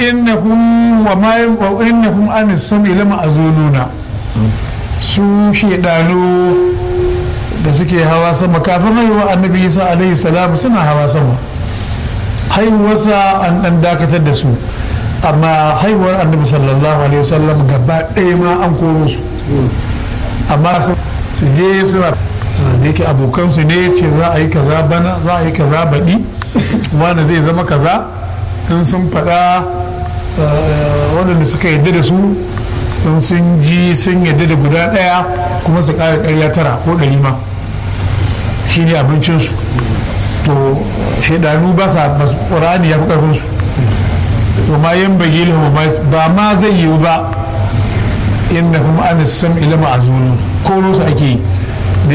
innakum wa ma wa innakum an sami lama azununa su shedanu da suke hawa sama kafin haihuwa annabi isa alaihi salam suna hawa sama haihuwarsa an dan dakatar da su amma haihuwar annabi sallallahu alaihi wasallam gaba ɗaya ma an koro su amma su je suna da yake abokansu ne ce za a yi kaza bana za a yi kaza baɗi wanda zai zama kaza in sun faɗa waɗanda suka yadda da su in sun ji sun yadda da guda ɗaya kuma su ƙara ƙarya tara ko ɗari ma shi ne abincinsu to shaidanu ba sa ƙurani ya fi ƙarfinsu to ma yan bagi ba ma zai yiwu ba inda kuma an sam ilama a zunu ko su ake yi